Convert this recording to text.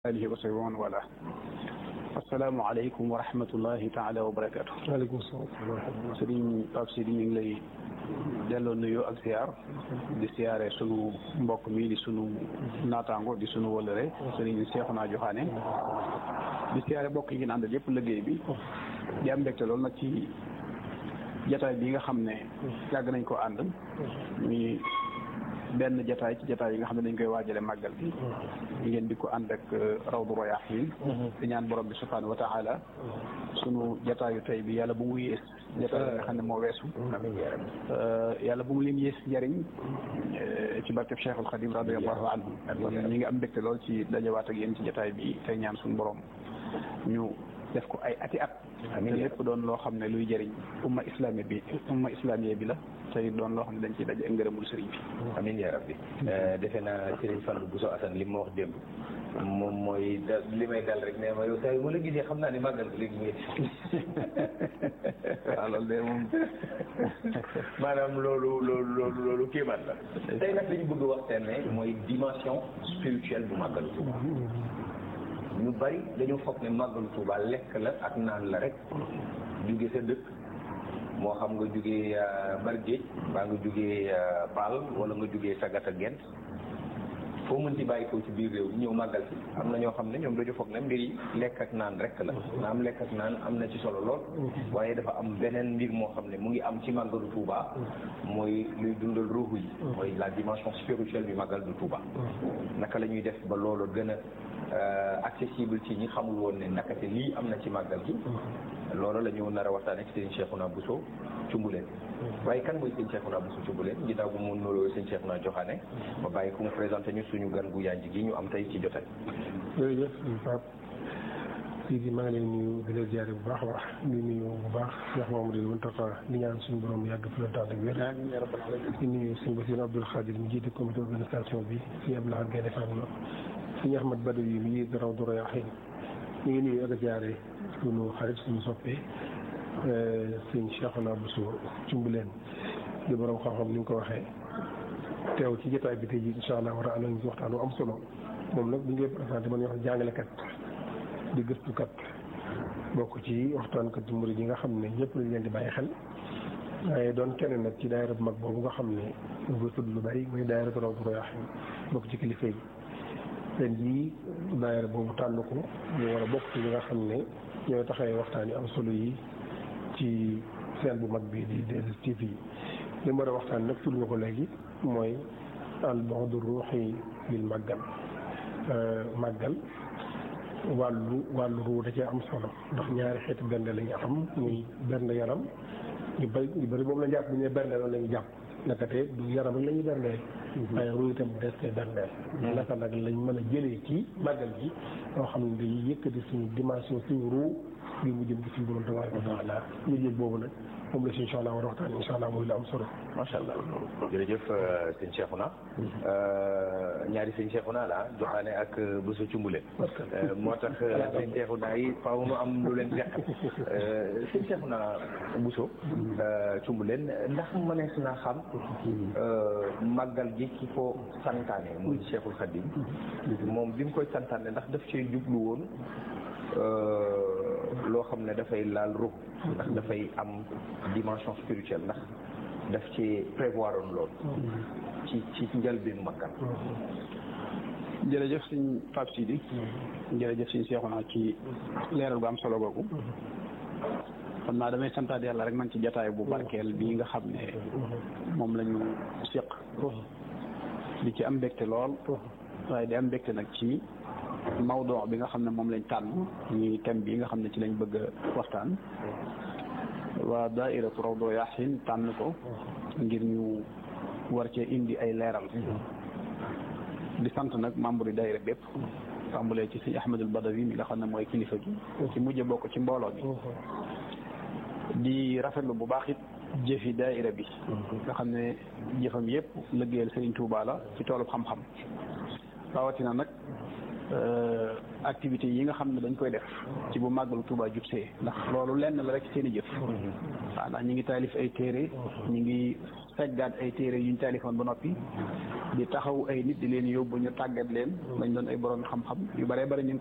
alihi wa sahbihi wa man wala assalaamu aleykum wa rahmatullahi taala wa barakatu waaleykum salaam sëriñ Pape Sidi ñu ngi lay delloo nuyoo ak ziar di siyaare sunu mbokk mi di sunu naataango di sunu wëlëre sëriñ Seexuna Joxaane di siyaare mbokk yi ngeen àndal yëpp liggéey bi di am mbégte loolu nag ci jataay bi nga xam ne yàgg nañ ko ànd mi benn jataay ci jataay yi nga xam ne dañ koy waajale màggal gi ngeen di ko ànd ak rawdu rayaahiin di ñaan borom bi subhaanahu wa taala sunu jataayu tey bi yàlla bu mu yées jataay yi nga xam ne moo weesu yàlla bu mu leen yées njariñ ci barkeb Cheikhul Xadim radiallahu anhu ñi ngi am mbégte lool ci dajawaat ak yéen ci jataay bi tey ñaan suñu borom ñu def ko ay ati at te lépp doon loo xam ne luy jëriñ umma islamiya bi umma islamiya bi la tey doon loo xam ne dañ ciy daje ngërëmul sëriñ bi amiin yaa rabbi defe naa sëriñ Fallou Bousso Assane li ma wax démb moom mooy da li may dal rek ne ma yow saa yu ma la gisee xam naa ne màggal ko léegi muy waaw loolu de moom maanaam loolu loolu loolu loolu kéemaan la tey nag dañu bëgg waxtaanee mooy dimension spirituelle bu màggalu Tuuba ñu bari dañu foog ne màggalu Tuuba lekk la ak naan la rek jóge sa dëkk moo xam nga jógee Bargéej baa nga jógee Paal wala nga jógee Sagata Gent foo mënti bàyyi ko ci biir réew ñëw màggal si am na ñoo xam ne ñoom dañu foog ne mbir yi lekk ak naan rek la na am lekk ak naan am na ci solo lool waaye dafa am beneen mbir moo xam ne mu ngi am ci màggalu Tuuba mooy luy dundal ruuxu yi mooy la dimension spirituelle bi màggal du Tuuba naka la ñuy def ba loolu gën a accessible ci ñi xamul woon ne nakate lii am na ci màggal gi loolu la ñu nar a waxtaan ak sëñ Cheikhouna Bousso Cumbuleen waaye kan mooy sëñ Cheikhouna Bousso Cumbuleen ginnaaw bu mu nuroo sëñ Cheikhouna Joxaane ma bàyyi ku mu présenté ñu suñu gan gu yanj gi ñu am tey ci jotaay jërëjëf Pape Sidi maa ngi leen nuyu di leen ziare bu baax a baax di nuyu bu baax Cheikh Mamadou Mountakha di ñaan suñu borom yàgg fi la tànn ak wér di nuyu sëñ Bassirou Abdoul Khadir mi jiite comité organisation bi sëñ Abdou Lahad Gaïndé Fatma sëñ Ahmad Badawi yi mi Rawdu Rayaahiin ñu ngi nuyu ak ziare suñu xarit suñu soppee sëñ Cheikhouna Bousso Cumbuleen di borom xam-xam ni nga ko waxee teew ci jotaay bi tey jii incha allah war a ànd ak waxtaan wu am solo moom nag bu ñu koy présenté man wax jàngalekat di gëstukat bokk ci waxtaankat yu murid yi nga xam ne ñëpp lañ leen di bàyyi xel waaye doon kenn nag ci daayira bu mag boobu nga xam ne ñu koy tudd lu bari muy daayira Rawdu Rayaahiin bokk ci kilifa yi ren jii daayira boobu tànn ko ñu war a bokk ci ñi nga xam ne ñooy taxawee waxtaan yu am solo yi ci seen bu mag bi di 2STV yi li mu war a waxtaan nag tudd nga ko léegi mooy al bu'du ruuhi bil màggal màggal wàllu wàllu ruu da cee am solo ndax ñaari xeeti bernde la ñu am muy bernde yaram ñu bëri ñu bëri moom la jàpp bu ñu nee bernde loolu la ñu jàpp nakate du yaram rek la ñuy berndeel waaye ruu itam des koy berndeel naka nag lañ mën a jëlee ci màggal gi loo xam ne dañuy yëkkati suñu dimension suñu ruu ngir mu jëm ci suñu borom tabaaraka wa taala ñu jël boobu nag moom la si incha allah war a waxtaan incha allah muy la am solo macha allah jërëjëf sëñ Cheikhouna ñaari sëñ Cheikhouna la Joxaane ak Bousso Cumbuleen moo tax sëñ Cheikhouna yi faaw nu am lu leen jeqal sëñ Cheikhouna Bousso Cumbuleen ndax mënees naa xam màggal gi ki ko santaane muy Cheikhul Khadim moom bi mu koy santaane ndax daf cee jublu woon loo xam ne dafay laal ruux ndax dafay am dimension spirituelle ndax daf ci prévoir woon loolu ci ci njëlbéenu màggal jërëjëf sëñ Pape Sidi jërëjëf sëñ Cheikhouna ci leeral gu am solo googu xam naa damay santaat yàlla rek man ci jataay bu barkeel bii nga xam ne moom la ñu séq di ci am mbégte lool waaye di am mbégte nag ci mawdoo bi nga xam ne moom lañ tànn ñuy thème bi nga xam ne ci lañ bëgg a waxtaan waa daairatu Rawdu Rayaahiin tànn ko ngir ñu war cee indi ay leeral di sant nag membre yi daayira bépp tàmbalee ci sëñ Ahmadul Badawi mi nga xam ne mooy kilifa gi ci mujj bokk ci mbooloo bi di rafetlu bu baax it jëfi daayira bi nga xam ne jëfam yépp liggéeyal Sëriñ Tuubaa la ci toolub xam-xam rawatina nag activités yi nga xam ne dañ koy def ci bu màggalu Tuuba jubsee ndax loolu lenn la rek seen i jëf waaw ndax ñi ngi taalif ay téere ñi ngi seggaat ay téere yuñ taalifoon ba noppi di taxaw ay nit di leen yóbbu ñu tàggat leen dañ doon ay borom xam-xam yu bare bare ñu ngi